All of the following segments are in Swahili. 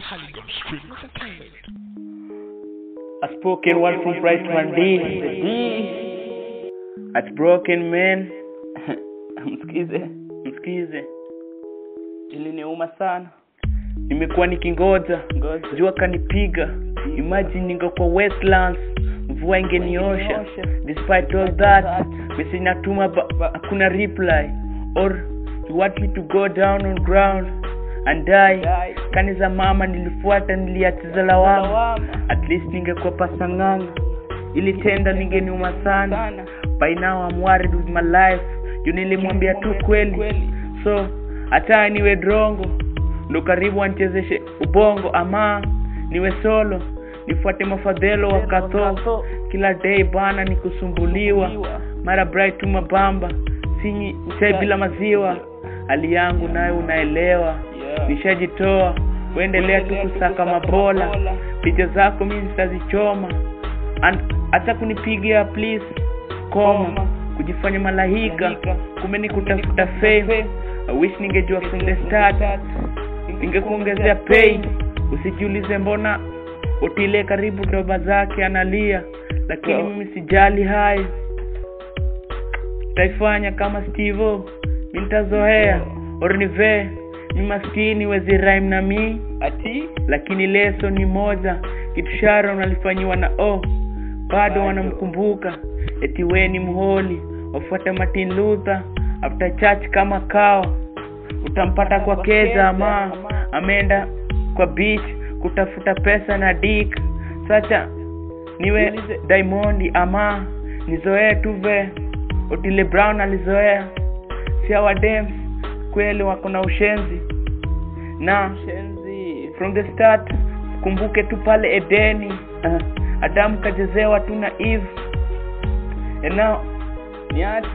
Halligan Street Entertainment. A spoken word from Bright One D. D. At broken man. msikize, msikize. Iliniuma sana. Nimekuwa nikingoja, jua kanipiga. Imagine ningekuwa Westlands, mvua ingeniosha. Despite all that, message natuma ba- ba- hakuna reply. Or you want me to go down on ground and die. Kani za mama nilifuata, niliachiza lawama. At least ningekuwa pasang'anga. Ili tenda ningeniuma sana. By now I'm worried with my life. Juu nilimwambia tu kweli. So hata niwe drongo ndo karibu anchezeshe ubongo ama niwe solo nifuate mafadhelo wakatho kila day bana ni kusumbuliwa mara bright tu mabamba sinyi chai bila maziwa hali yangu nayo unaelewa nishajitoa uendelea tu kusaka mabola picha zako mi zitazichoma An- hata kunipigia please koma kujifanya malahika kumbe ni kutafuta fame I wish ningejua from the start ningekuongezea pay usijiulize mbona utile karibu doba zake analia lakini mimi sijali hayo taifanya kama stivo mi nitazoea ornive mi maskini wezi rhyme na mi ati lakini leso ni moja kitu sharon alifanyiwa na o bado wanamkumbuka eti we ni mholi wafuata martin luther after church kama kawa utampata kwa keza ama ameenda kwa beach kutafuta pesa na dik sacha niwe diamondi ama nizoee tu ve otile brown alizoea si hawa dems kweli wako na ushenzi na from the start kumbuke tu pale edeni uh, adamu kachezewa tu na eve and now niache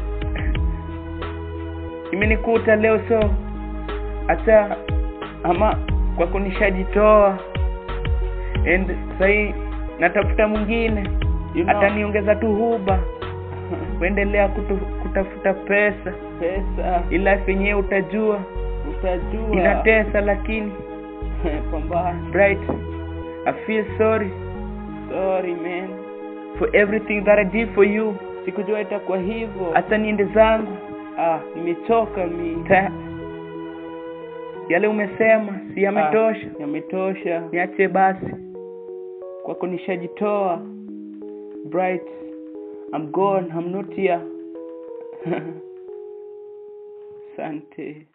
imenikuta leo so hata ama kwa kunishajitoa and sahii natafuta mwingine You know. ataniongeza tu huba kuendelea kutu, kutafuta pesa pesa ila yenyewe utajua utajua inatesa lakini pambana bright i feel sorry sorry man for everything that i did for you sikujua itakuwa hivyo hata niende zangu ah nimechoka mi Ta- yale umesema si yametosha Ah, yametosha niache basi kwako nishajitoa bright i'm gone i'm not here sante